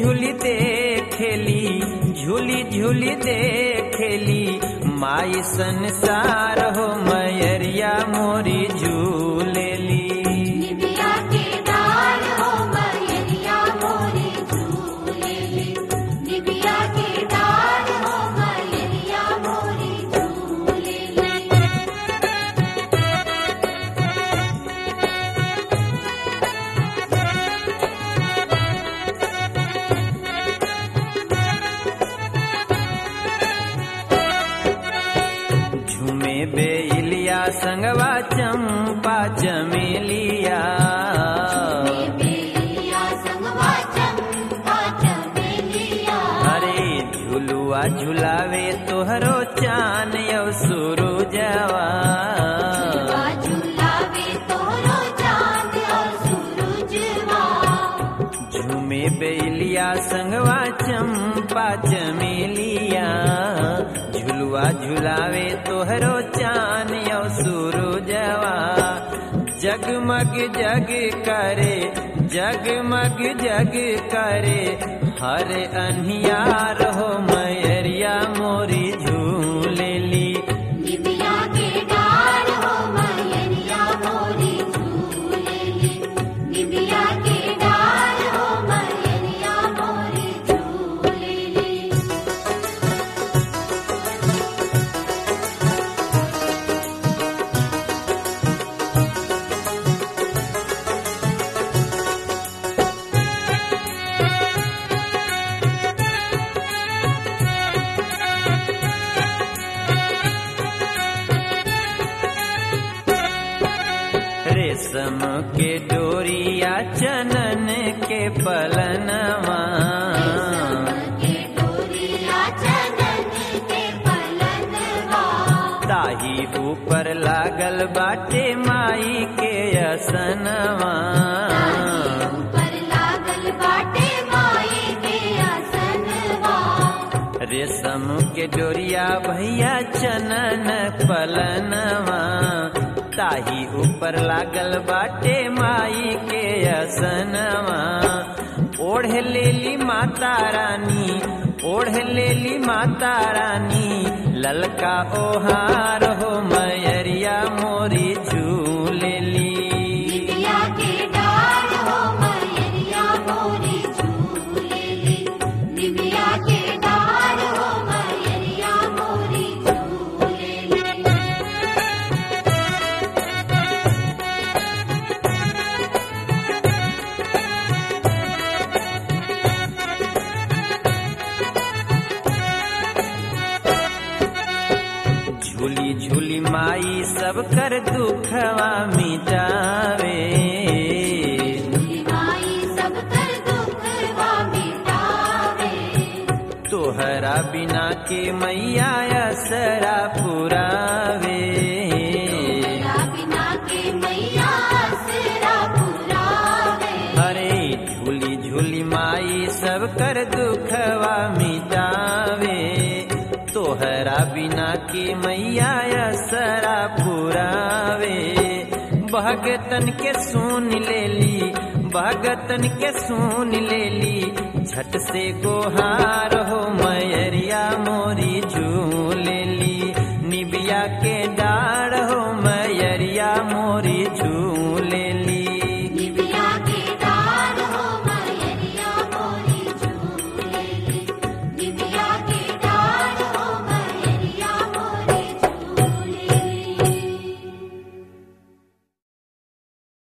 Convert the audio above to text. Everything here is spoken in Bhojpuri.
झूली देखेली झूली झूली देखेली माई संसार हो मैरिया मोरी झूलेली निबिया के डार हो मैरिया मोरी झूलेली निबिया के डार हो मैरिया मोरी झूलेली झूमे बेलिया संगवा चंपा चमेलिया बेलिया संगवा चंपा चमेलिया अरे झुलुआ झुलावे तोहरो चान यौ सुरुजवा झुलवा झुलावे तोरो चांद और सूरजवा झूमे बेलिया संगवा चंपा चमेलिया झुलुआ झुलावे तोहरो चान यौ सुरुजवा जगमग जग करे जगमग जग करे हर अनियार हो मैरिया मोरी झूलेली निबिया के डार हो मैरिया मोरी झूलेली निबिया के डार हो मैरिया मोरी झूलेली रेशम के डोरिया चनन के पलनवा के डोरिया चंदन के पलनवा ताही ऊपर लागल बाटे माई के असनवा ऊपर लागल बाटे माई के आसनवा रेशम के डोरिया भैया चनन पलनवा ताही ऊपर लागल बाटे माई के असनवा ओढ़ लेली माता रानी ओढ़ लेली माता रानी ललका ओहार हो मैरिया मोरी झूलेली निबिया के डार हो मैरिया मोरी झूलेली निबिया के डार हो मैरिया मोरी झूलेली झूली झूली माई सब कर दुखवा मिटावे माई सब कर दुखवा मिटावे तोहरा बिना के मैया असरा पुरावे तेरा बिना के मैया आसरा पुरावे अरे झूली झूली माई सब कर दुखवा मिटावे तोहरा बिना के मैया असरा पुरावे भगतन के सुन लेली भगतन के सुन लेली झट से गोहार हो मैरिया मोरी